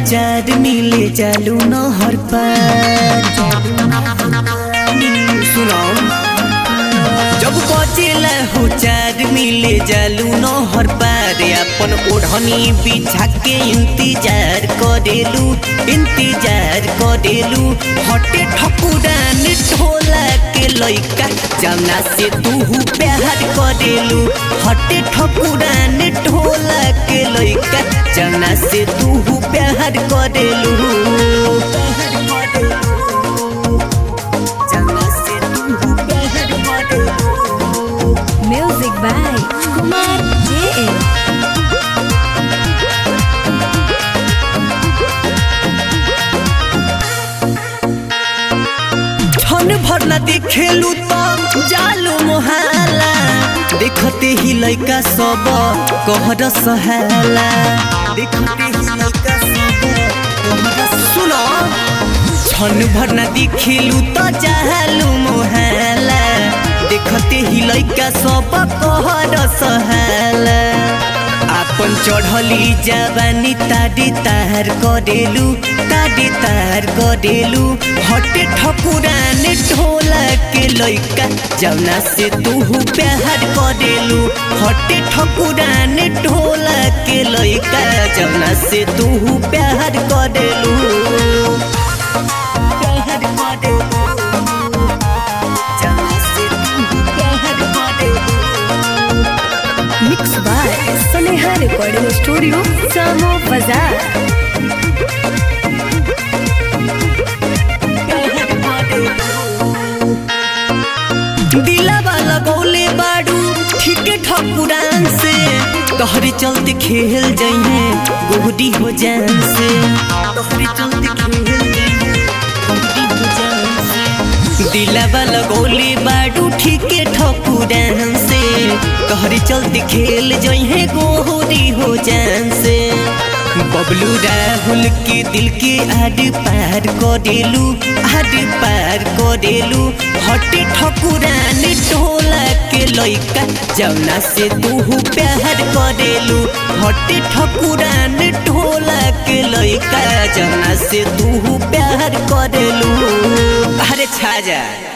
चार मिले चालू नहर पर सुनो जब बजेला हो चार मिले जालू नहर पार अपन ओढ़नी बिछा के इंतजार करेलू इंतजार करेलू हटे ठकुरान ढोला के लइका जमना से तू प्यार करेलू हटे ठकुरान ढोला के लइका जमना से तू प्यार करेलू जमना से तू प्यार करेलू Music by Kumar JM. छन भर न देखेलू त जालू मोहाला देखते ही लइका सब कहर सहाला देखते ही लइका सब कहर सुनो छन भर न देखेलू त जालू मोहाला देखते ही लइका सब कहर सहाला आपन चढ़ली जवानी ताडी तार करेलू ताडी तार करेलू हटे ठकुरान ढोला के लइका जौना से तू प्यार करेलू हटे ठकुरान ढोला के लइका जौना से तू प्यार करेलू प्यार करेलू जौना से तू प्यार करेलू Mixed by Saneha Recording Studio, Samo Bazaar. दिलावा लगौले बाड़ू ठीके ठकुरान से तोहरे चलते खेल जइहे गोहरी हो जान से तोहरे चलते खेल जइहे गोहरी हो जान से दिलावा लगौले बाड़ू ठीके ठकुरान से तोहरे चलते खेल जइहे गोहरी हो जान से बबलू राहुल के दिल के आड पार करेलू आड पार करेलू हटे ठकुरान टोला के लइका जौना से तू प्यार करेलू हटे ठकुरान टोला के लइका जौना से तू प्यार करेलू अरे छा जा